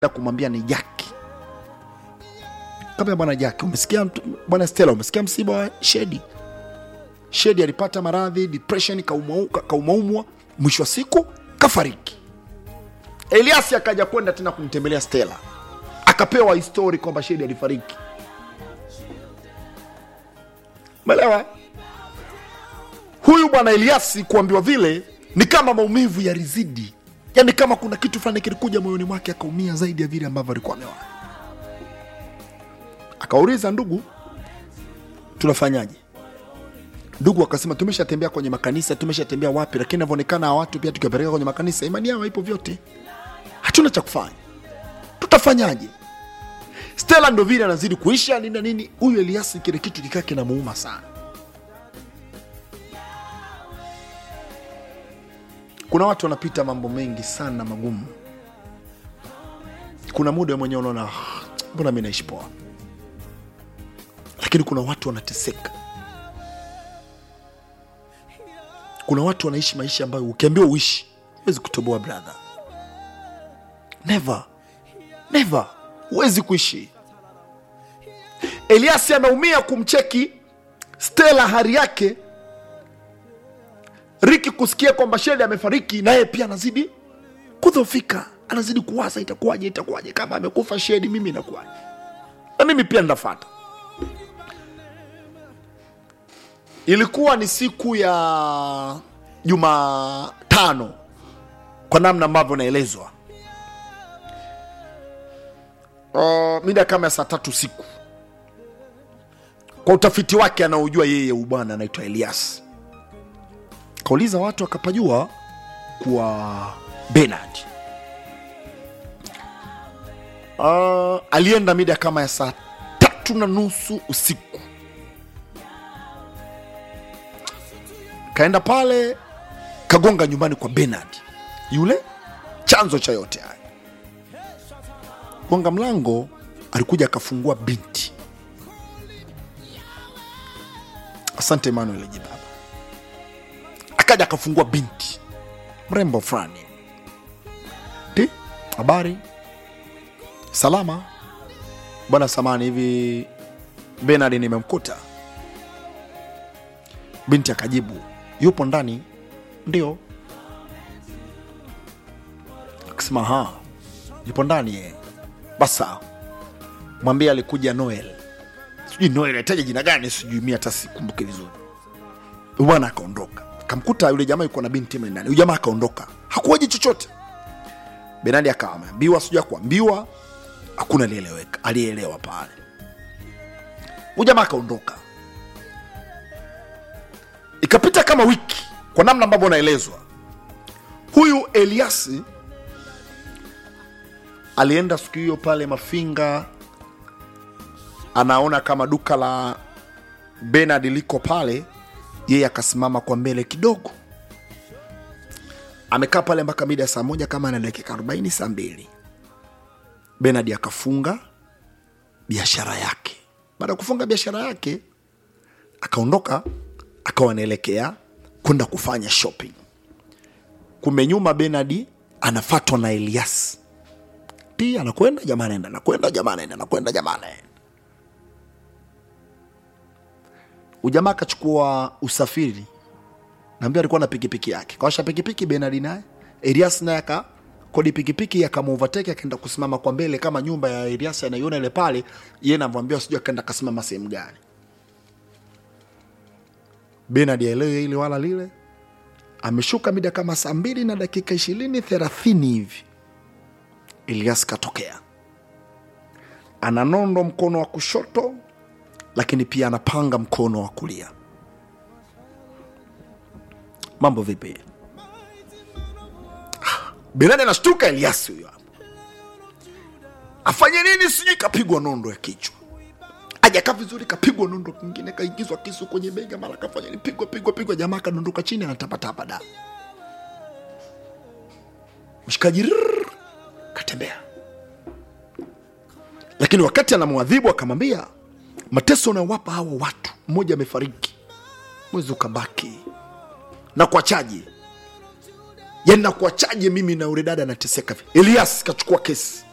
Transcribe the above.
na kumwambia ni Jaki. Kama bwana Jaki, umesikia mtu- bwana Stella, umesikia msiba wa Shedi? Shedi alipata maradhi depression, kaumwa- ka- kaumaumwa, mwisho wa siku kafariki. Eliasi akaja kwenda tena kumtembelea Stella, akapewa histori kwamba Shedi alifariki. Umeelewa? Huyu bwana Eliasi kuambiwa vile ni kama maumivu yalizidi, yaani kama kuna kitu fulani kilikuja moyoni mwake, akaumia zaidi ya vile ambavyo alikuwa amewahi. Akauliza, ndugu, tunafanyaje? Ndugu akasema tumeshatembea kwenye makanisa, tumeshatembea wapi, lakini inavyoonekana hawa watu pia tukiwapeleka kwenye makanisa, imani yao haipo vyote, hatuna cha kufanya, tutafanyaje? Stella ndo vile anazidi kuisha nini na nini. Huyu Eliasi kile kitu kikaa kinamuuma sana. Kuna watu wanapita mambo mengi sana magumu, kuna muda wewe mwenyewe unaona "Ah, mbona mi naishi poa, lakini kuna watu wanateseka. Kuna watu wanaishi maisha ambayo ukiambiwa uishi huwezi kutoboa brother, never never, huwezi kuishi. Eliasi anaumia kumcheki Stella hali yake Riki kusikia kwamba Shedi amefariki, naye pia anazidi kudhofika, anazidi kuwaza itakuwaje, itakuwaje kama amekufa Shedi, mimi inakuwaje? Na mimi pia nitafata. Ilikuwa ni siku ya Jumatano kwa namna ambavyo naelezwa, uh, mida kama ya saa tatu usiku. Kwa utafiti wake anaojua yeye, ubwana anaitwa Elias kauliza watu akapajua kuwa Bernard uh, alienda mida kama ya saa tatu na nusu usiku, kaenda pale kagonga nyumbani kwa Bernard, yule chanzo cha yote haya. Gonga mlango, alikuja akafungua binti. Asante Emmanuel Jibaba akaja akafungua binti mrembo fulani ti habari salama bwana samani hivi benard nimemkuta binti akajibu yupo ndani ndio akasema ha yupo ndani ye basa mwambie alikuja noel sijui noel ataja jina gani sijui mi hata sikumbuke vizuri Huyu bwana akaondoka kamkuta yule jamaa yuko na binti mle ndani. Huyu jamaa akaondoka, hakuwaji chochote. Benadi akawa ameambiwa, sijui akuambiwa, hakuna alieleweka, alielewa pale. Huyu jamaa akaondoka, ikapita kama wiki, kwa namna ambavyo naelezwa. Huyu Eliasi alienda siku hiyo pale Mafinga, anaona kama duka la Benard liko pale yeye akasimama kwa mbele kidogo, amekaa pale mpaka mida ya saa moja kama na dakika arobaini saa mbili Benard akafunga biashara yake. Baada ya kufunga biashara yake, akaondoka akawa anaelekea kwenda kufanya shopping. Kumbe nyuma Benard anafatwa na Elias, ti anakwenda jamaa anaenda, anakwenda jamaa anaenda, anakwenda jamaa anaenda. ujamaa akachukua usafiri naambia alikuwa na pikipiki yake kawasha pikipiki benadi naye elias naye aka kodi pikipiki akamuovateke akaenda kusimama kwa mbele kama nyumba ya elias anaiona ile pale ye navyoambiwa sijui akaenda akasimama sehemu gani benadi aelewe ile wala lile ameshuka mida kama saa mbili na dakika ishirini thelathini hivi elias katokea ana nondo mkono wa kushoto lakini pia anapanga mkono wa kulia. Mambo vipi? Ah, Benani anashtuka, Eliasi huyo hapa, afanye nini? Sijui kapigwa nondo ya kichwa, ajakaa vizuri, kapigwa nondo kingine, kaingizwa kisu kwenye bega, mara kafanya ni pigwa pigwa pigwa, jamaa kadondoka chini, anatapatapa damu. Mshikaji rrrr, katembea, lakini wakati anamwadhibu akamwambia mateso unayowapa hawa watu, mmoja amefariki, mwezi ukabaki na kuachaje? Yani na kuachaje mimi na ule dada anateseka? Elias kachukua kesi